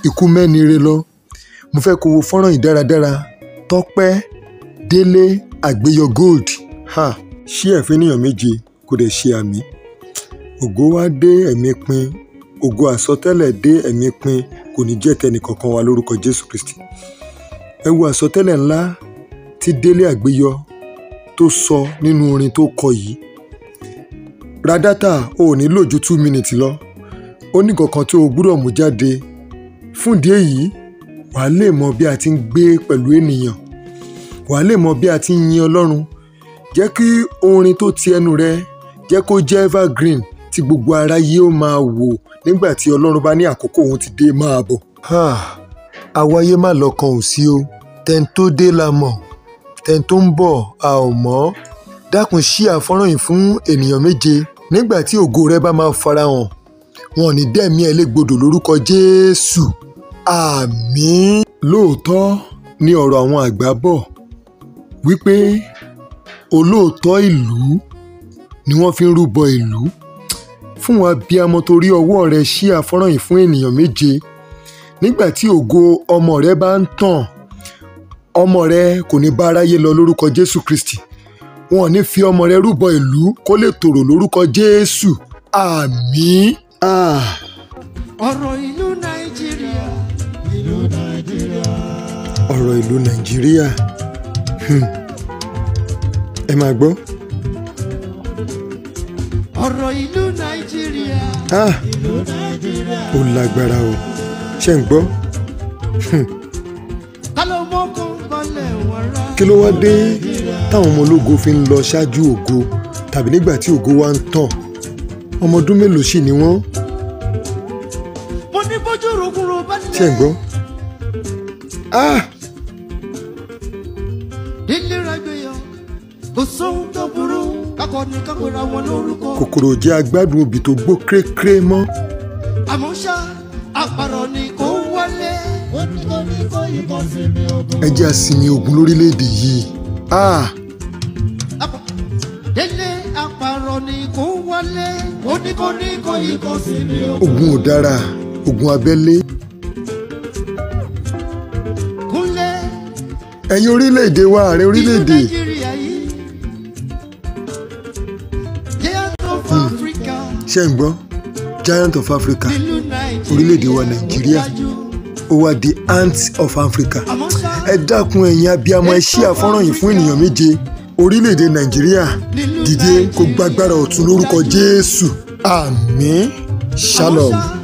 ikú mẹ́ni re lọ mo fẹ́ kó wo fọ́nrán yìí dáradára tọ́pẹ́ délé àgbéyọ gold ha ṣí ẹ̀fín níyàn méje kò dẹ̀ ṣe àmì ògo wá dé ẹ̀mí pin ògo àsọtẹ́lẹ̀ dé ẹ̀mí pin kò ní jẹ́ tẹnì kankan wa lórúkọ jésù kristi ẹ wo àsọtẹ́lẹ̀ ńlá tí délé àgbéyọ tó sọ nínú orin tó kọ yìí ra dátà o ò ní lò ju two minutes lọ ó ní kankan tí o gbúdọ̀ mú jáde fún ìdí èyí wàá lè mọ bí a ti ń gbé pẹ̀lú ènìyàn wàá lè mọ bí a ti ń yin ọlọ́run jẹ́ kí orin tó ti ẹnu rẹ jẹ́ kó jẹ́ evergreen tí gbogbo aráyé ó máa wò nígbà tí ọlọ́run bá ní àkókò òun ti dé máa bọ̀. àwáyé má lọ́kàn ò sí o tẹ́ni tó dé la mọ̀ tẹ́ni tó ń bọ̀ a ò mọ̀ dákun ṣí àfọ́nrán yìí fún ènìyàn méje nígbà tí ògo rẹ bá máa farahàn wọn ò ní dẹ́mi ẹ̀ légbodò lórúkọ jésù àmín. lóòótọ́ ni ọ̀rọ̀ àwọn àgbà bọ̀ wípé olóòótọ́ ìlú ni wọ́n fi ń rúbọ ìlú fún wa bí amọ torí ọwọ́ rẹ ṣí àfọ́nrán yìí fún ènìyàn méje nígbà tí ògo ọmọ rẹ bá ń tàn ọmọ rẹ kò ní bá aráyé lọ lórúkọ jésù kristi wọn ò ní fi ọmọ rẹ rúbọ ìlú kó lè tòrò lórúkọ jésù àmín. Ah. ọ̀rọ̀ ìlú nàìjíríà ìlú nàìjíríà. ọ̀rọ̀ ìlú nàìjíríà Hmm. ẹ máa gbọ́ ọ̀rọ̀ ìlú nàìjíríà Ah, ìlú nàìjíríà. ó lágbára o ṣe ń gbọ́ ká ló mọ́kàn balẹ̀ wọ́n rá. kí ló wá dé táwọn ọmọ ológo fi ń lọ ṣáájú ògo tàbí nígbà tí ògo wa ń tàn ọmọ ọdún mélòó sì ni wọ́n mo ní bójú rògbòrò bá lẹ̀. ṣe ń gbọ́ Ah, délé ragbéyọ kò sóhun tó burú kákọ́ni kápẹ́ra wọn lórúkọ. kòkòrò jẹ́ agbádùn obì tó gbó krékré mọ́ àmọ́ ṣá àpàrọ̀ ni kò wọlé. ó ní kò ní kó yìnbọn sí mi ogun. ẹ jẹ́ àsìmí ogun lórílẹ̀‐èdè yìí Ah, Àpà- délé àpàrọ̀ ni kò wọlé. ó ní kò ní kó yìnbọn sí mi ogun. ogun ò dára ogun abẹ́lé kúnlẹ̀ ẹ̀yin orílẹ̀‐èdè wa ààrẹ orílẹ̀‐èdè ìlú nàìjíríà yìí. giant of africa. ṣe ń gbọ́ giant of africa ìlú nàìjíríà. Orílẹ̀-èdè wa Nàìjíríà. ó wá di ant of africa àmọ́ ṣá ẹ dákun ẹ̀yin abiyamọ ẹ ṣí àfọ́nrán yìí fún ènìyàn méje orílẹ̀-èdè nàìjíríà dìde kó gbàgbára ọ̀tún lórúkọ jésù àmín shalom. àmọ́ ṣá,